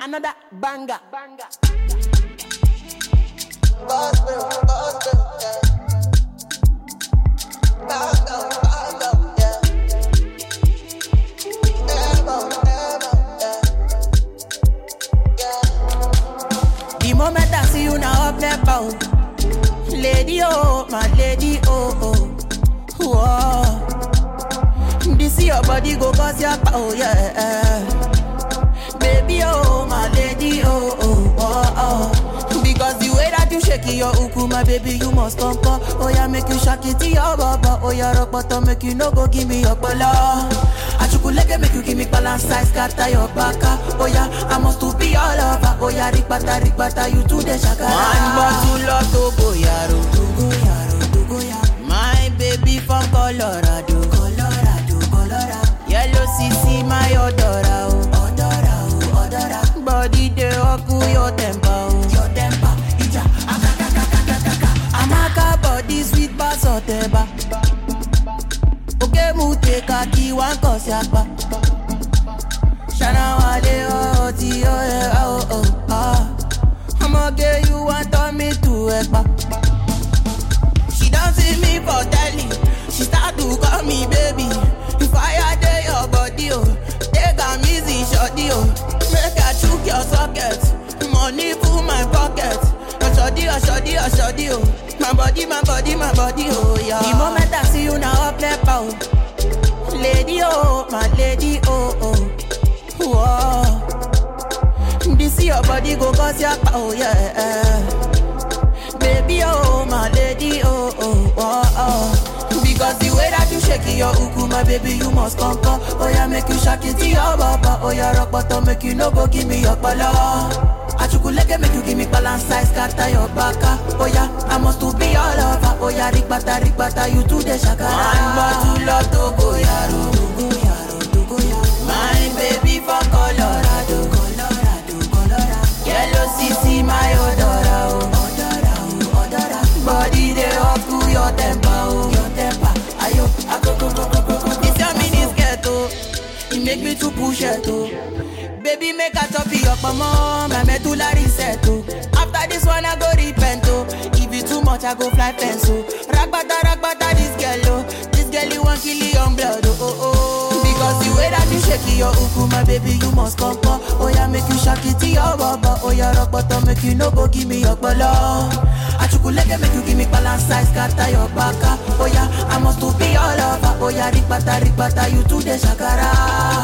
another banger. The moment I see you now up there bow. Lady oh, my lady oh oh. Whoa. This your body go cause your power, yeah. Baby oh, my lady oh oh oh oh. Because the way that you shake it, your uku, my baby, you must come come. Oh yeah, make you shake it to your baba. Oh yeah, rock bottom, make you no go give me your bala. Achukuleke make you give me balance size, scatter your baka. Oh yeah, I must to be all over. Oh yeah, rikbata rikbata, you to the shakara. One bottle of Togo yaro, Togo yaro, Togo yaro. My baby from Colorado, Colorado, Colorado. Yellow CC, my odora, oh, odora, oh, odora. Body dey oku your temper, oh, your temper. Ija, akakakakakaka. Amaka body sweet bass oteba. Oke mu take a key one cause yakpa. Shana wale oh ti oh eh oh oh ah. I'ma get you want turn me to ekpa. She don't see me for telly. She start to call me baby. If I dey your body, oh, take am easy, shorty, oh. Make I chook your socket. Money full my pocket. Oh, shorty, oh, shorty, oh, shorty, oh. My body, my body, my body, oh, yeah. The moment I see you now, up left out. Lady, oh, my lady, oh, oh. Whoa. This your body go cause your power, yeah. Baby, oh, my lady, oh, oh, oh, oh. Because the way that you shake it, your uku, my baby, you must come, come. Oh, yeah, make you shake it to your baba. Oh, yeah, rock bottom, make you no go give me your pala. Achukuleke make you give me balance size, scatter your baka. Oh, yeah, I must to be all over. Oh, yeah, rikbata, rikbata, you to the shakara. One bottle of Togo, yaro. Togo, yaro, Togo, yaro. My baby from Colorado, Colorado, Colorado. Yellow CC, my odora, oh. Odora, oh, odora. Body dey up to your temper, oh. Your temper, ayo, akoko, koko, koko. This your mini skirt, oh. It make me to push it, oh. Baby, make a top your mama, my medulla reset, oh. After this one, I go repent, oh. If it too much, I go fly fence, oh. Ragbata, ragbata, this girl, oh. This girl, you want kill your own blood, oh, oh, oh. Because the way that you shake it, your uku, my baby, you must come, come. Oh, yeah, make you shake it to your baba. Oh, yeah, rock bottom, make you no go give me your bala. Achukuleke, make you give me balance size, scatter your baka. Oh, yeah, I must to be all over. Oh, yeah, rikbata, rikbata, you to the shakara.